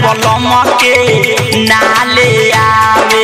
बलम के नाले आवे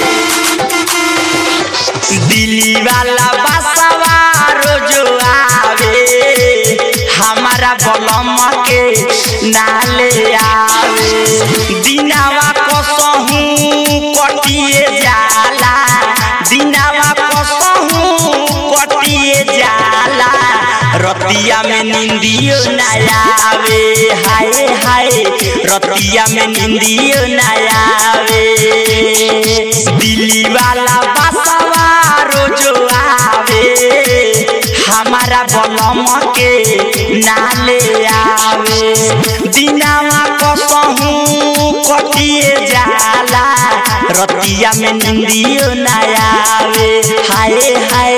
दिल्ली वाला बसवा रोजो आवे हमारा बलम के नाले आवे दिनावा कसहू कटिए जाला दिनावा कसहू कटिए जाला रतिया में निंदियो ना आवे हाय हाय रतिया में निंदियो ना आवे दिल्ली वाला बसवा रोजो आवे हमारा बलम के नाले आवे दिनावा कसहू कटिए जाला रतिया में निंदियो ना आवे हाय हाय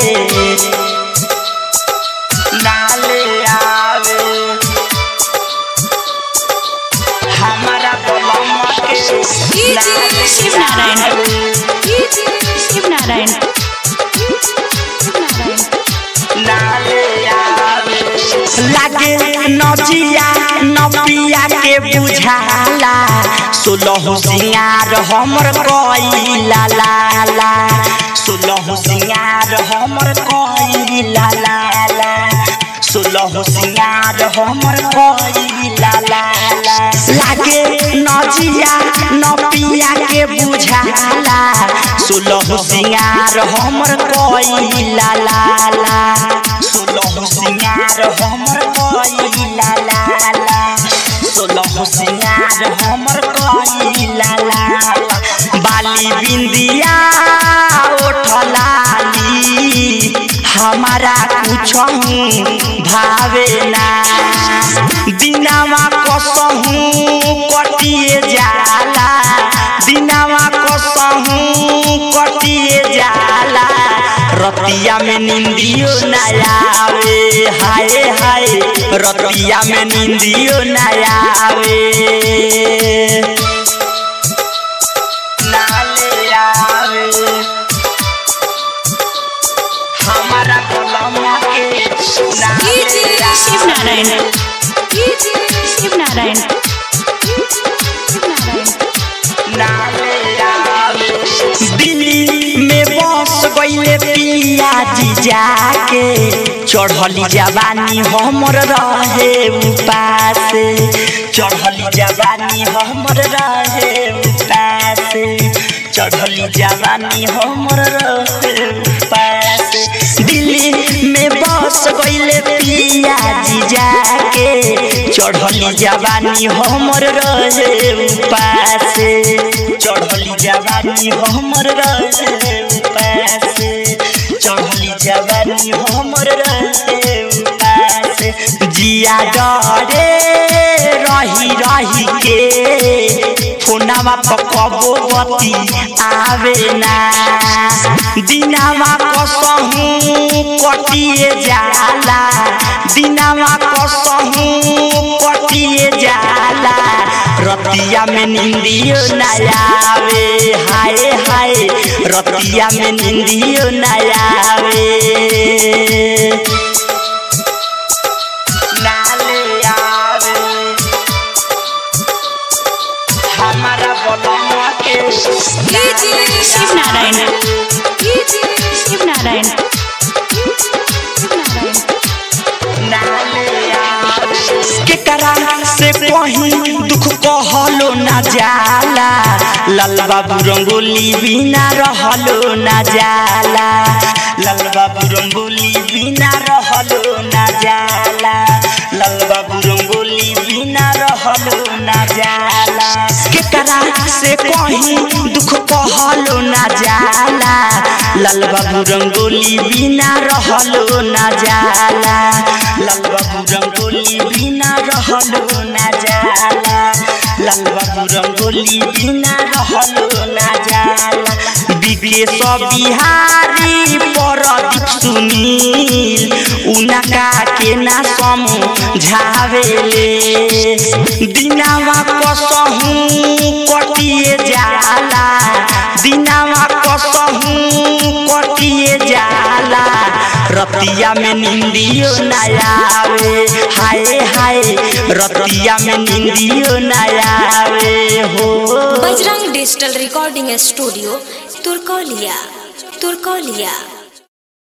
नाले आवे हमारा बलम के डीजे शिव नारायण डीजे शिव नारायण शिव नारायण नाले आवे लागे नजिया नपिया के बुझाला सोलह सिंगार हमर कइला लाला सोलह सिंगार हमर कइला लाला सोलह सिंगार हमर कइला लाला लागे नजिया नपिया के बुझाला सोलह सिंगार हमर कइला लाला सोलह सिंगार हमर कइला लाला सोलह सिंगार हमर कइला लाला बाली बिंदिया ओठलाली हमारा कुछहू भावे ना दिनावा कसहू कटिए जाला दिनावा कसहू कटिए जाला रतिया में निंदियो ना आवे हाय हाय रतिया में निंदियो ना आवे नाले आवे हमारा कलम के डीजे शिव नारायण डीजे शिव नारायण शिव नारायण दिल्ली में बस गईले पिया जी जाके चढ़ली जवानी हमर रहे उपास चढ़ली जवानी हमर रहे उपास चढ़ली जवानी हमर रहे उपास दिल्ली में बस गईले पिया जी जाके चढ़ली जवानी हमर रहे उपास चढ़ली जवानी हमर रहे उपास चढ़ली जवानी हमर रहे उपास जिया डरे रही रही के फोनावा पकबो बती आवे ना दिनावा कसहू कटिए जाला दिनावा कसहू कटिए जाला रतिया में निंदियो ना आवे हाय हाय रतिया में निंदियो ना आवे नाले आवे हमारा बलम के डीजे शिव नारायण डीजे शिव नारायण शिव नारायण केकरा से कहीं दुख कहलो ना जाला लाल बाबू रंगोली बिना रहलो ना जाला लाल बाबू रंगोली बिना रहलो ना जाला लाल बाबू रंगोली बिना रहलो ना जाला केकरा से कहीं दुख कहलो ना जाला लाल बाबू रंगोली बिना रहलो ना जाला लाल बाबू रंगोली बिना रहलो ना जाला लाल बाबू रंगोली बिना रहलो ना जाला विदेश बिहारी परदीप सुनील उनका के ना समझावेले दिनावा कसहू कटिए जाला दिनावा कसहू कटिए जाला रतिया में निंदियो न आवे हाय हाय रतिया में निंदियो न आवे हो Bajrang digital recording studio Turkauliya Turkaulia